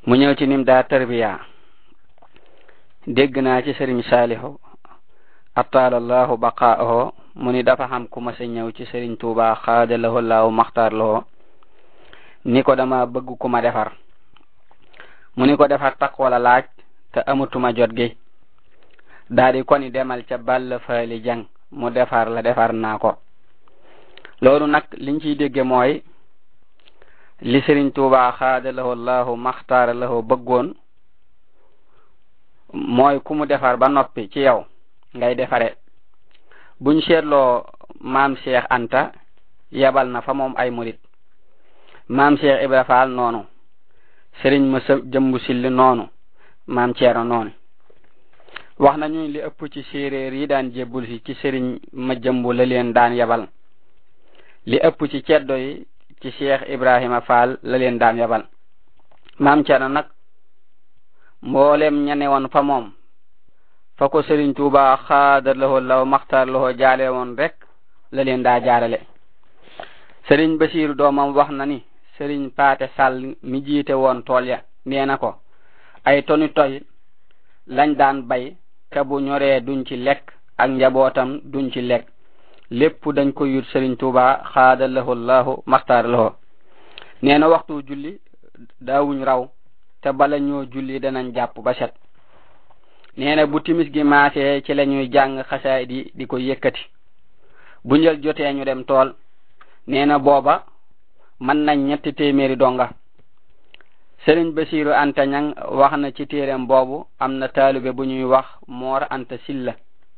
mu ñëw ci nim daa tarbiya dégg naa ci sëriñ saalihu attaalallahu baqaaho mu ni dafa xam ku ma sa ñëw ci sëriñ tuuba xaada lahu laahu maxtaar lahu ni ko dama bëgg ku ma defar mu ni ko defar tak wala laaj te amatuma jot gi daa di ko ni demal ca ball faali jang mu defar la defar naa ko loolu nag liñ ciy dégge mooy li sëriñ tuuba xaada lahu laahu maxtaar lahu bëggoon mooy ku mu defar ba noppi ci yow ngay defare buñ seetloo maam Cheikh Anta yebal na fa moom ay murit maam Cheikh Ibra Fall noonu sëriñ ma sa jëmbu silli noonu maam Ceerno noonu wax nañu li ëpp ci séeréer yi daan jébbul si ci sëriñ ma jëmbu la leen daan yebal li ëpp ci ceddo yi ci Cheikh Ibrahima Fall la leen daan yebal maam Ceerno nag mboolem ñane woon fa moom fa ko Sëriñ Tuuba xaadar lawo law maxtar lawo jaale woon rek la leen daa jaarale Sëriñ Basiiru doomam wax na ni Sëriñ Paate Sàll mi jiite woon tool ya nee na ko ay toni toy lañ daan bay te bu ñoree duñ ci lekk ak njabootam duñ ci lekk lépp dañ ko yut Sëriñ Tuuba xaadar lawo lahu maxtar lawo nee na waxtu julli daawuñ raw te bala ñoo julli danañ jàpp ba set nee na bu timis gi maasee ci la ñuy jàng xasaay di di ko yëkkati bu njël jotee ñu dem tool nee na booba mën nañ ñetti téeméeri donga sëriñ Basiiru Anta Ñang wax na ci téereem boobu am na taalibe bu ñuy wax Moor Anta Silla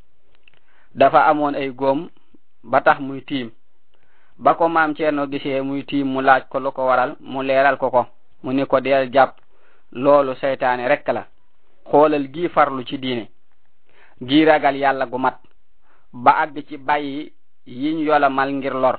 dafa amoon ay góom ba tax muy tiim ba ko maam Ceerno gisee muy tiim mu laaj ko lu ko waral mu leeral ko ko mu ni ko deel jàpp loolu seytaane rekk la xoolal gi farlu ci diine gi ragal yàlla gu mat ba àgg ci bàyyi yiñ yolamal ngir lor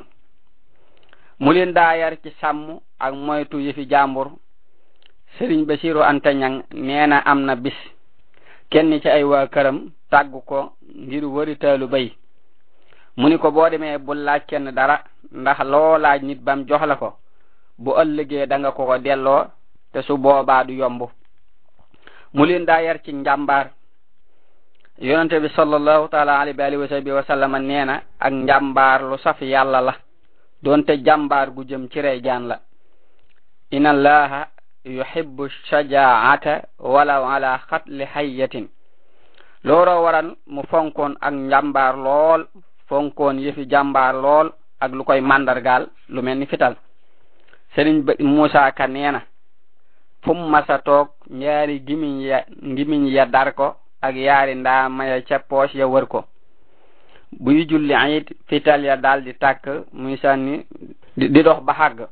mu leen daa yar ci sàmm ak moytu yëfi jàmbur sëriñ Basiru Anta Ñang nee na am na bis kenn ci ay waa këram tàggu ko ngir wëritaalu bay mu ni ko boo demee bu laaj kenn dara ndax loo laaj nit bam jox la ko bu ëllëgee da nga ko ko delloo te su boobaa du yomb mu leen daa yar ci njàmbaar yonente bi sallallahu taala alayhi wa alihi wa sahbihi wa sallama nee na ak njàmbaar lu saf yàlla la doonte jàmbaar gu jëm ci rey jaan la inna allaha yuhibbu shajaata walaw ala xatli hayyatin looloo waral mu fonkoon ak njàmbaar lool fonkoon yëfi jàmbaar lool ak lu koy màndargaal lu mel ni fital sëriñ Muusa Ka nee na fu mu masa toog ñaari gimiñ ya ngimiñ ya dar ko ak yaari ndaa maya ca poos ya wër ko buy julli it fital ya daal di tàkk muy sànni di dox ba xàgg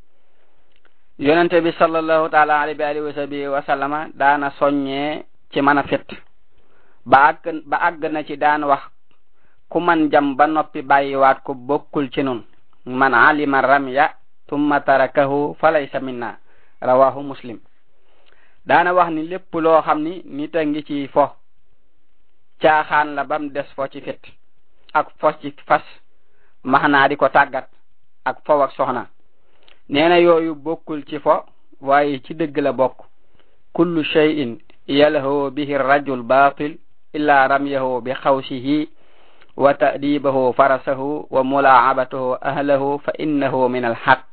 yonente bi sallallahu taala alayhi wa alihi wa sahbihi wa sallama daana soññee ci mën a fit ba àgg ba àgg na ci daan wax ku man jam ba noppi bàyyiwaat ko bokkul ci nun man alima ramya tumma tarakahu falaysa minna rawahu muslim daana wax ni lépp loo xam ni nit a ngi ci fo caaxaan la bam des fo ci fit ak fo ci fas maxnaa di ko tàggat ak fo ak soxna nee na yooyu bokkul ci fo waaye ci dëgg la bokk kullu shay'in yalhawu bihi rajul batil illa ramyahu bi xawsihi wa ta'dibahu farasahu wa mulaabatahu ahlahu fa innahu min alxaq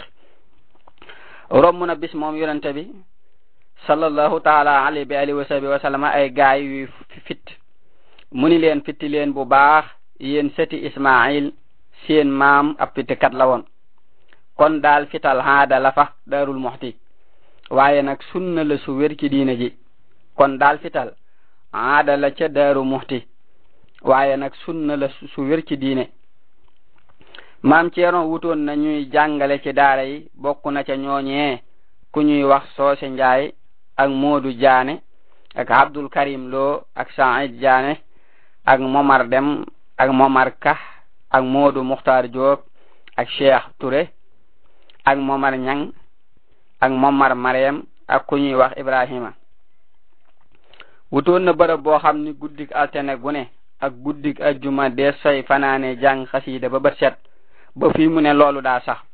romb na bis moom yonente bi sallallahu taala alayhi bi alihi wa sahbi wa sallama ay gaay yu fit mu ni leen fitti leen bu baax yéen sëti ismail seen maam ab fittikat la woon kon daal fital haada la fa daarul muxti waaye nag sunna la su wér ci diine ji kon daal fital haada la ca daaru muxti waaye nag sunna la su wér ci diine maam ceerno wutoon na ñuy jàngale ci daara yi bokk na ca ñooñee ku ñuy wax soose njaay ak moodu jaane ak abdul karim loo ak said jaane ak momar dem ak momar ka ak moodu muxtar joob ak cheikh touré ak momar ñang ak momar mariam ak ku ñuy wax ibrahima wutoon na bërëb boo xam ni guddik altene gu ne ak guddik ajjuma dees fay fanaane jàng xasiida ba bët set ba fii mu ne loolu daa sax